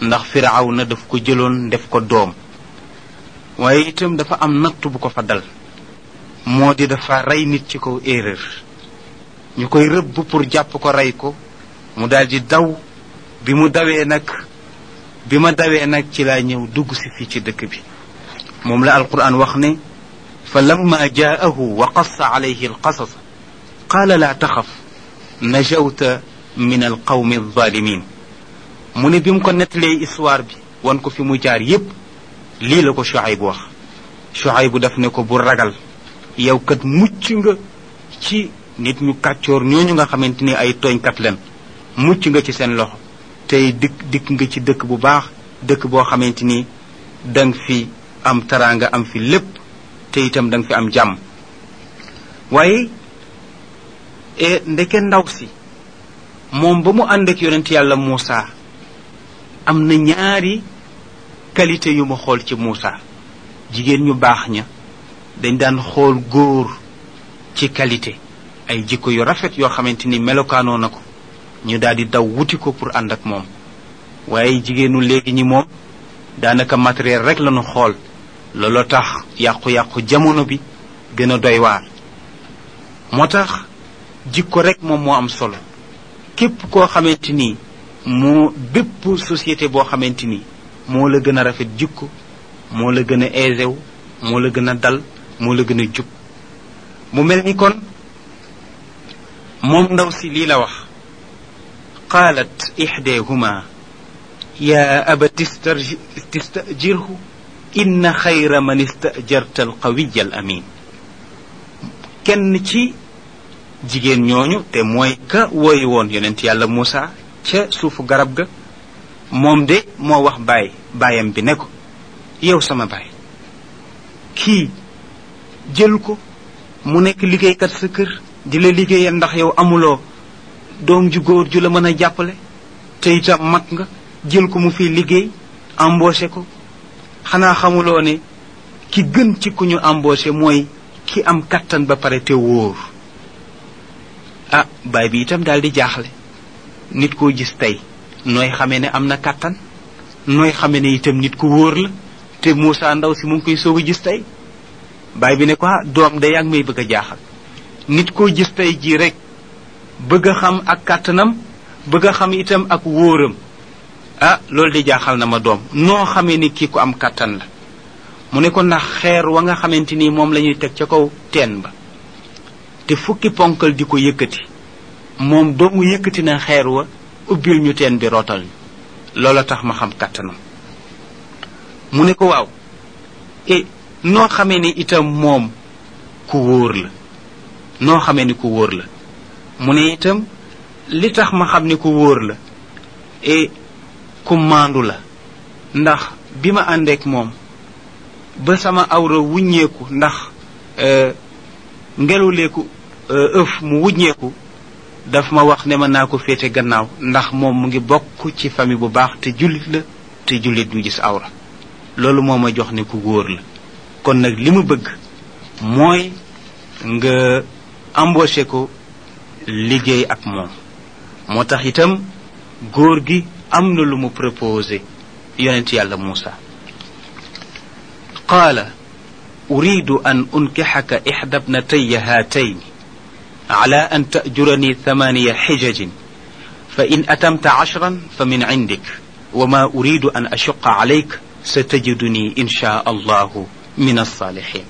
ndax firaaw na daf ko jëloon def ko doom waaye itam dafa am natt bu ko fa dal moo di dafa rey nit ci kaw erreur ñu koy rëbb pour jàpp ko rey ko mu daldi daw bi mu dawee nag bi ma dawee nag ci laa ñëw dugg si fii ci dëkk bi moom la alquran wax ne fa lamma jaahu wa qassa alayhi alqasas qaala laa taxaf najawta min alqawmi alzalimin mu ne bi mu ko nettalee histoire bi wan ko fi mu jaar yépp lii la ko Shuayb wax Shuayb daf ne ko bu ragal yow kat mucc nga ci nit ñu kàccoor ñooñu nga xamante ni ay tooñkat leen mucc nga ci seen loxo tey dikk dikk nga ci dëkk bu baax dëkk boo xamante ni danga fi am taraanga am fi lépp te itam danga fi am jàmm waaye ndeke ndaw si moom ba mu ànd ak yonent yàlla Muusa am na ñaari qualité yu ma xool ci Muusa jigéen ñu baax ña dañ daan xool góor ci qualité ay jikko yu rafet yoo xamante ni melokaanoo na ko ñu daal di daw wuti ko pour ànd ak moom waaye jigéenu léegi ñi moom daanaka matériel rek lañu xool looloo tax yàqu-yàqu jamono bi gën a doy waar moo tax jikko rek moom moo am solo képp koo xamante ni moo bépp société boo xamante ni moo la gën a rafet jikko moo la gën a aisé wu moo la gën a dal moo la gën a jub mu mel ni kon moom ndaw si lii la wax qaalat ixdeehuma yaa abati istajirhu inna xayra man istajarta alqawiya al amin kenn ci jigéen ñooñu te mooy ka wooyi woon yonent yàlla Muusa ca suufu garab ga moom de moo wax baay baayam bi ne ko yow sama baay kii jël ko mu nekk liggéeykat sa kër di la liggéeyal ndax yow amuloo doom ju góor ju la mën a jàppale te itam mag nga jël ko mu fi liggéey embauché ko xanaa xamuloo ne ki gën ci ku ñu embauché mooy ki am kattan ba pare te wóor ah baay bi itam daal di jaaxle nit koo gis tey nooy xamee ne am na kattan nooy xamee ne itam nit ku wóor la te Moussa ndaw si mu ngi koy soog a gis tey baay bi ne ko ah doom de yaa ngi may bëgg a jaaxal nit koo gis tey jii rek bëgg a xam ak kàttanam bëgg a xam itam ak wóoram ah loolu de jaaxal na ma doom noo xamee ni kii ko am kàttan la mu ne ko ndax xeer wa nga xamante ni moom la ñuy teg ca kaw teen ba te fukki ponkal di ko yëkkati moom doomu yëkkati na xeer wa ubbil ñu teen bi rootal ñu loola tax ma xam kàttanam mu ne ko waaw e noo xamee ni itam moom ku wóor la noo xamee ni ku wóor la mu ne itam li tax ma xam ni ku wóor la e ku maandu la ndax bi ma àndeek moom ba sama awra wuññeeku ndax ngeluleeku ëf mu wuññeeku daf ma wax ne ma naa ko féete gannaaw ndax moom mu ngi bokk ci famille bu baax te jullit la te jullit du gis awra loolu moo ma jox ne ku wóor la kon nag li mu bëgg mooy nga embauché ko liggéey ak moom moo tax itam góor gi am na lu mu proposé yonent yàlla Muusa qaala uridu an unkixaka ixda bnataya haatayn ala an tajurani thamaniya xijajin fa in atamta ashran fa min cindik wa ma uridu an ashuqa calayk satajiduni insha allahu min alsaalixin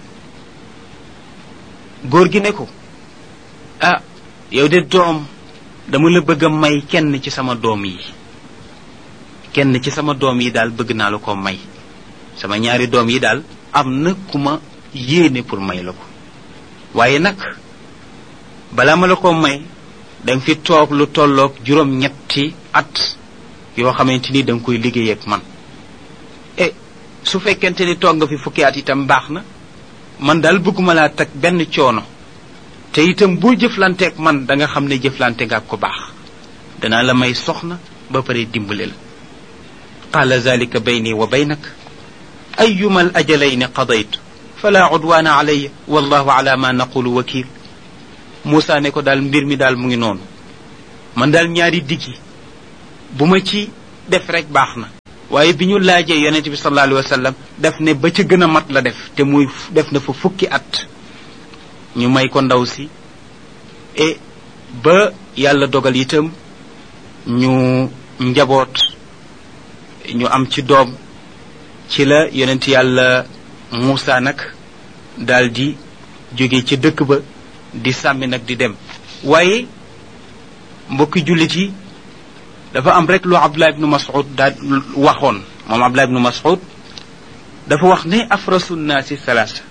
góor gi ne ko ah yow de doom dama la bëgg a may kenn ci sama doom yi kenn ci sama doom yi daal bëgg naa la ko may sama ñaari doom yi daal am na ku ma yéene pour may la ko waaye nag balaa ma la ko may danga fi toog lu tolloog juróom-ñetti at yoo xamante ni danga koy liggéey ak man e su fekkente ni toog nga fi fukki at itam baax na man daal bëgguma laa teg benn coono te itam boo jëflanteek man da nga xam ne jëflante nga ak ko baax danaa la may soxna ba pare dimbale la qaala zalika bayni wa baynak ayuma al ajalayni qadaytu fala udwaana alayya wallahu ala ma naqulu wakil Moussa ne ko daal mbir mi daal mu ngi noonu man daal ñaari diggi bu ma ci def rek baax na waaye bi ñu laajee yonent bi sallallahu alayhi wa sallam daf ne ba ca gën a mat la def te muy def na fa fukki at ñu may ko ndaw si e ba yàlla dogal itam ñu njaboot ñu am ci doom ci la yonent yàlla Muusa nag daal di jóge ci dëkk ba di sàmmi nag di dem waaye mbokki jullit yi dafa am rek lu Abdullah ibnu Mas'ud daal waxoon moom Abdullah ibnu Mas'ud dafa wax ne afrasu nnaasi salaasa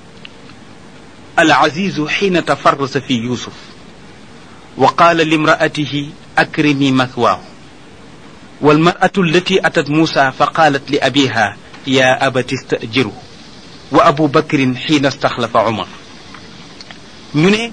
al azizu xiina tafarrasa fi yusuf wa qaala limraatihi akrimi mathwaahu والمرأة التي أتت موسى فقالت لأبيها يا أبت استأجره وأبو بكر حين استخلف عمر ñu ne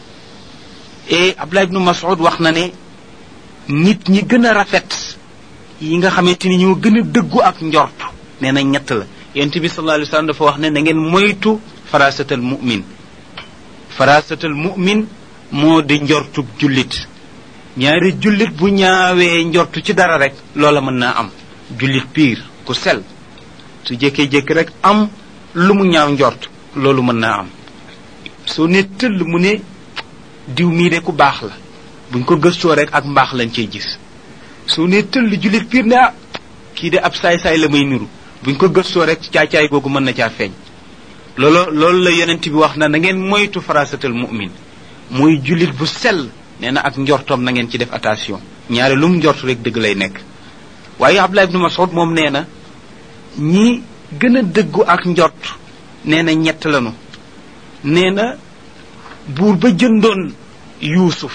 e Abdullah ibnu Mas'ud wax na ne nit ñi gën a rafet yi nga xamante ni ñoo gën a dëggu ak njort nee na ñett la yonent bi sallallahu alayhi wa sallam dafa wax ne na ngeen moytu farasatal mu'min farasatal mu'min moo di njortub jullit ñaari jullit bu ñaawee njortu ci dara rek loola mën naa am jullit piir ku sel su jékkee-jékki rek am lu mu ñaaw njort loolu mën naa am soo ne tëll mu ne diw mii de ku baax la buñ ko gëstoo rek ak mbaax lañ cey gis soo ne tëll jullit piir ne ah kii de ab saay-saay la may niru buñ ko gëstoo rek caacaay googu mën na caa feeñ loolu loolu la yonent bi wax na na ngeen moytu farasatal mu'min muy jullit bu sell nee na ak njortoom na ngeen ci def attention ñaare lu mu njort rek dëgg lay nekk waaye Abdullah ibnu Mas'ud moom nee na ñi gën a dëggu ak njort nee na ñett lanu nee na buur ba jëndoon yuusuf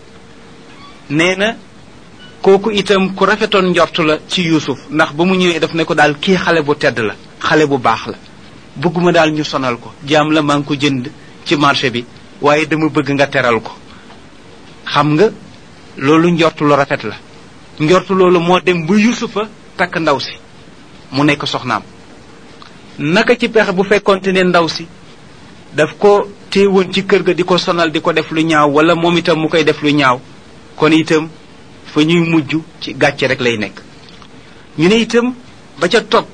nee na kooku itam ku rafetoon njort la ci yuusuf ndax ba mu ñëwee daf ne ko daal kii xale bu tedd la xale bu baax la bëgguma daal ñu sonal ko jaam la maa ngi ko jënd ci marché bi waaye dama bëgg nga teral ko xam nga loolu njortu lu rafet la njortu loolu moo dem ba yusufa takk ndaw si mu nekk soxnaam naka ci pexe bu fekkonte ne ndaw si daf ko téewoon ci kër ga di ko sonal di ko def lu ñaaw wala moom itam mu koy def lu ñaaw kon itam fa ñuy mujj ci gàcce rek lay nekk ñu ne itam ba ca topp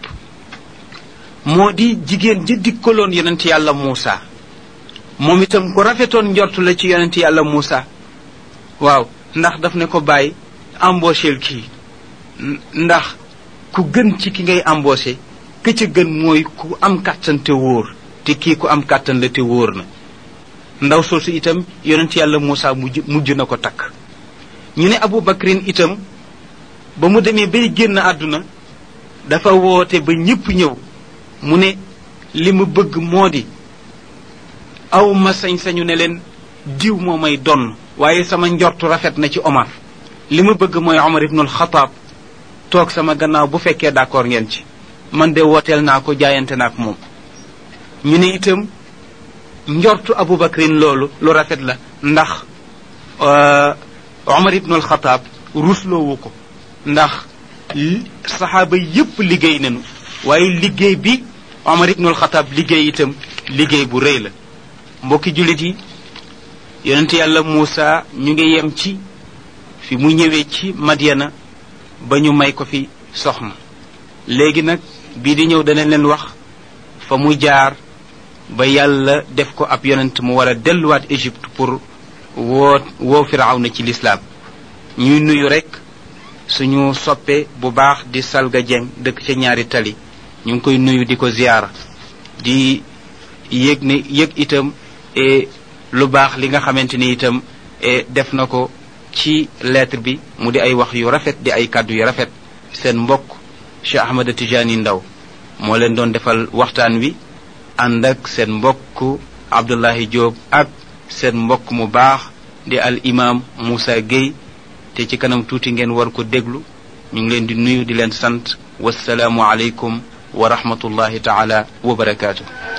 moo di jigéen ji dikkaloon yonent yàlla Muusa moom itam ku rafetoon njortu la ci yonent yàlla Muusa waaw ndax daf ne ko bàyyi embaucheel kii ndax ku gën ci ki ngay embauché ke ca gën mooy ku am kàttan te wóor te kii ku am kàttan la te wóor na ndaw soosu itam yonent yàlla Muusa mujj mujj na ko takk ñu ne Abu Bakrin itam ba mu demee bay génn àdduna dafa woote ba ñépp ñëw mu ne li mu bëgg moo di aw ma sañ-sañu ne leen diw moo may donn waaye sama njortu rafet na ci Omar li ma bëgg mooy Omar ibnul Xataab toog sama gannaaw bu fekkee d'accord ngeen ci man de wooteel naa ko jaayante naa ak moom ñu ne itam njortu Abu Bakrin loolu lu rafet la ndax Omar ibnul Xataab rusloowu ko ndax saxaaba yépp liggéey nañu waaye liggéey bi Omar ibnul Xataab liggéey itam liggéey bu rëy la mbokki jullit yi yonent yàlla Muusa ñu ngi yem ci fi mu ñëwee ci Madyana ba ñu may ko fi soxna léegi nag bii di ñëw danañ leen wax fa mu jaar ba yàlla def ko ab yonent mu war a delluwaat Égypte pour woo woo Firawna ci lislaam ñuy nuyu rek suñu soppe bu baax di Salga Dieng dëkk ca ñaari tali ñu ngi koy nuyu di ko ziyaara di yëg ne yëg itam lu baax li nga xamante ni itam def na ko ci lettre bi mu di ay wax yu rafet di ay kàddu yu rafet seen mbokk Cheikh Ahmad Tijani Ndaw moo leen doon defal waxtaan wi ànd ak seen mbokk Abdullahi Diop ak seen mbokk mu baax di al imam Moussa Gueye te ci kanam tuuti ngeen war ko déglu ñu ngi leen di nuyu di leen sant wasalaamu aleykum wa rahmatullahi taala wa barakaatu